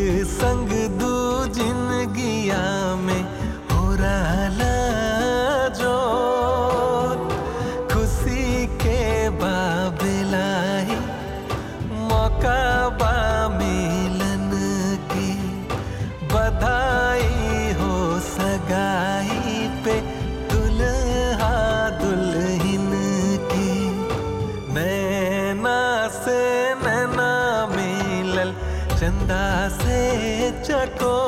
संग दू जिंदगिया में हो रहा जो खुशी के बाबलाई मौका बा मिलन की बधाई हो सगाई पे दुल्हा दुल्हन की नैना से नैना मिलल चंदा से चको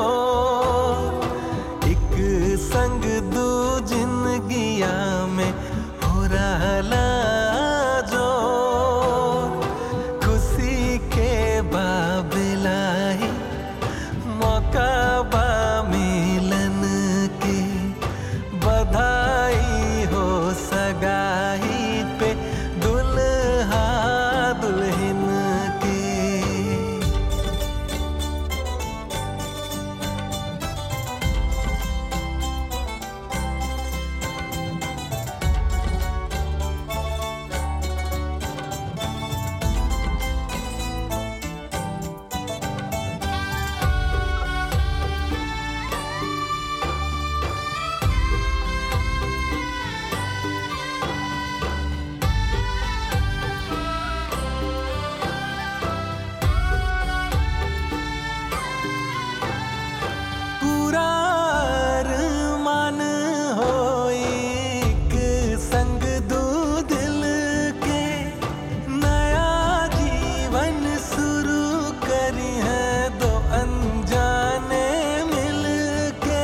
एक संग दू जिंदगिया में हो रहा जो खुशी के बाबलाई मौका बा मिलन की बधाई हो सगाई पे दुल्हा दुल्हन की पूरा मान हो एक संग दो दिल के नया जीवन शुरू करी है दो अनजाने मिल के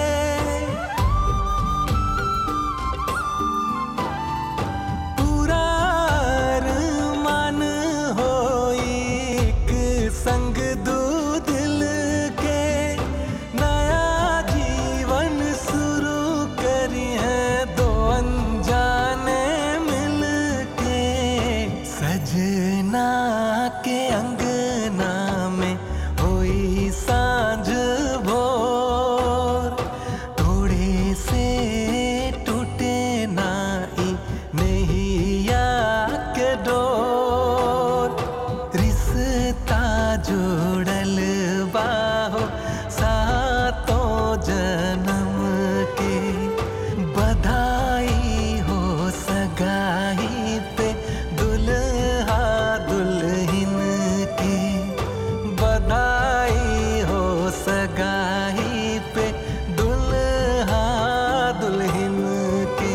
पूरा मान हो एक संग दो दिल के नया जीवन शुरू करी है दो अनजाने मिल के सजना के अंगना में होई सांझ भोर थोड़े से टूटे नाई नैया के डोर रिश्ता जोड़ल बाहो सातों जन्म के बधाई हो सगाई पे दुल्हा दुल्हन की बधाई हो सगाई पे दुल्हा दुल्हन की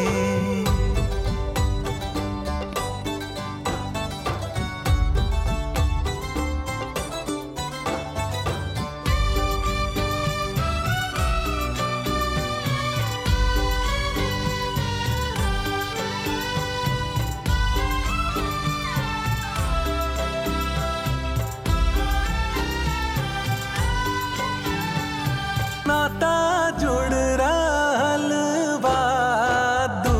नाता जुड़ रहल बा दू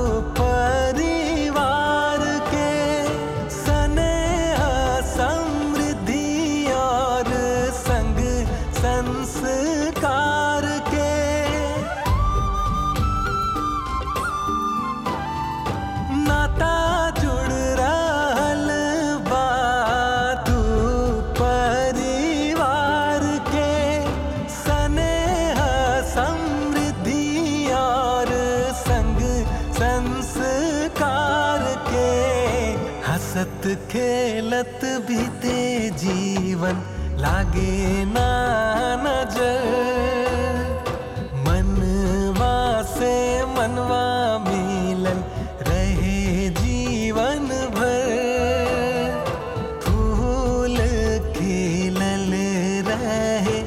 परिवार के स्नेह समृद्धि और संग संस्कार के नाता जुड़ रहल बा दू परिवार के स्नेह समृद्धि और संग संस्कार के हसत खेलत बीते जीवन लागे ना नजर मनवा से मनवा मिलन रहे जीवन भर फूल खिलल रहे